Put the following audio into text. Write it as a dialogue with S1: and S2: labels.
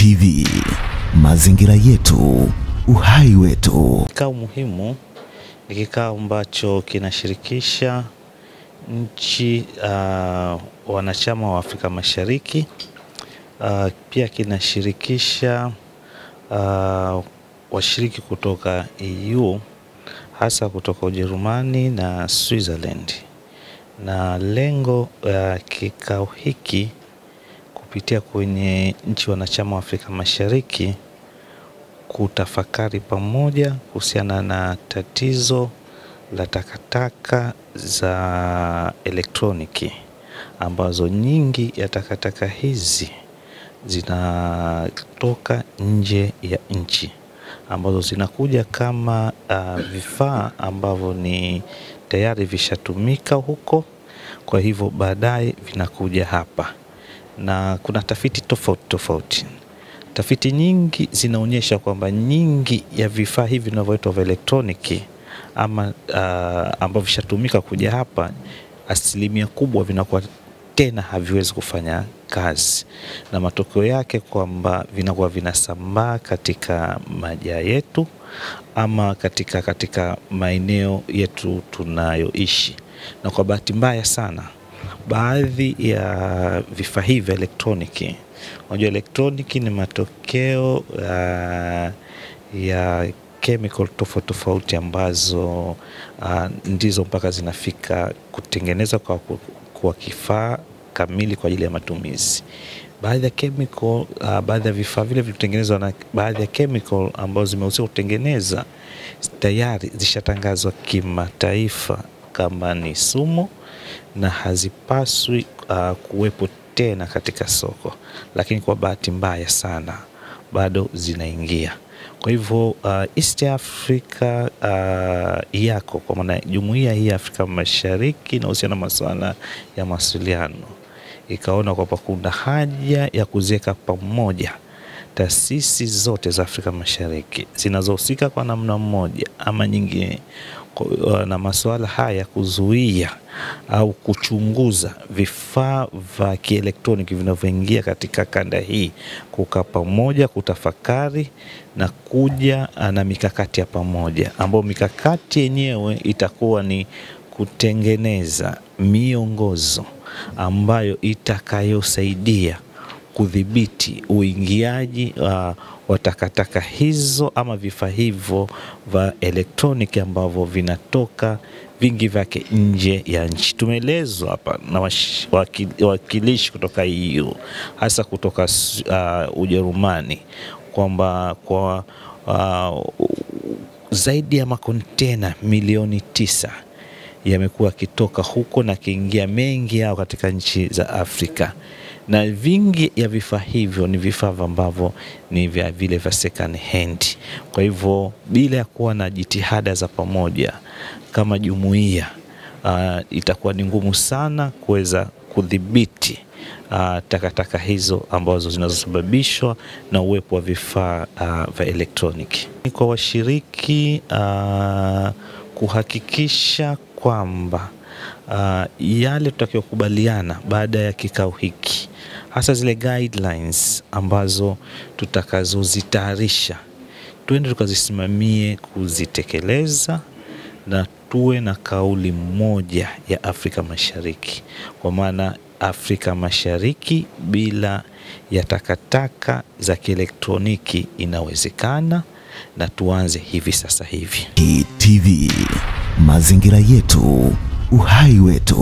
S1: TV, mazingira yetu, uhai wetu.
S2: Kikao muhimu ni kikao ambacho kinashirikisha nchi uh, wanachama wa Afrika Mashariki uh, pia kinashirikisha uh, washiriki kutoka EU hasa kutoka Ujerumani na Switzerland, na lengo la uh, kikao hiki kupitia kwenye nchi wanachama wa Afrika Mashariki kutafakari pamoja kuhusiana na tatizo la takataka za elektroniki ambazo nyingi ya takataka hizi zinatoka nje ya nchi ambazo zinakuja kama uh, vifaa ambavyo ni tayari vishatumika huko, kwa hivyo baadaye vinakuja hapa, na kuna tafiti tofauti tofauti Tafiti nyingi zinaonyesha kwamba nyingi ya vifaa hivi vinavyoitwa vya elektroniki ama uh, ambavyo vishatumika kuja hapa, asilimia kubwa vinakuwa tena haviwezi kufanya kazi, na matokeo yake kwamba vinakuwa vinasambaa katika majaa yetu ama katika, katika maeneo yetu tunayoishi, na kwa bahati mbaya sana baadhi ya vifaa hivi vya elektroniki Unajua, elektroniki ni matokeo uh, ya chemical tofauti tofauti ambazo uh, ndizo mpaka zinafika kutengeneza kwa, kwa kifaa kamili kwa ajili ya matumizi. Baadhi ya chemical uh, baadhi ya vifaa vile vilitengenezwa na baadhi ya chemical ambazo zimehusika kutengeneza tayari zishatangazwa kimataifa kama ni sumu na hazipaswi uh, kuwepo tena katika soko, lakini kwa bahati mbaya sana bado zinaingia. Kwa hivyo uh, East Africa uh, yako kwa maana jumuiya hii ya Afrika Mashariki inahusiana na masuala ya mawasiliano, ikaona kwamba kuna haja ya kuziweka pamoja taasisi zote za Afrika Mashariki zinazohusika kwa namna moja ama nyingine na masuala haya kuzuia au kuchunguza vifaa vya kielektroniki vinavyoingia katika kanda hii, kukaa pamoja, kutafakari na kuja na mikakati ya pamoja, ambayo mikakati yenyewe itakuwa ni kutengeneza miongozo ambayo itakayosaidia kudhibiti uingiaji uh, wa takataka hizo ama vifaa hivyo vya elektroniki ambavyo vinatoka vingi vyake nje ya nchi. Tumeelezwa hapa na wawakilishi kutoka EU hasa kutoka uh, Ujerumani kwamba kwa uh, zaidi ya makontena milioni tisa yamekuwa yakitoka huko na kiingia mengi yao katika nchi za Afrika na vingi ya vifaa hivyo ni vifaa ambavyo ni vya vile vya second hand. Kwa hivyo bila ya kuwa na jitihada za pamoja kama jumuiya uh, itakuwa ni ngumu sana kuweza kudhibiti uh, takataka hizo ambazo zinazosababishwa na uwepo wa vifaa uh, vya elektroniki. Kwa washiriki uh, kuhakikisha kwamba uh, yale tutakayokubaliana baada ya kikao hiki hasa zile guidelines ambazo tutakazozitayarisha tuende tukazisimamie kuzitekeleza na tuwe na kauli moja ya Afrika Mashariki, kwa maana Afrika Mashariki bila ya takataka za kielektroniki inawezekana, na tuanze hivi sasa hivi.
S1: TV, mazingira yetu, uhai wetu.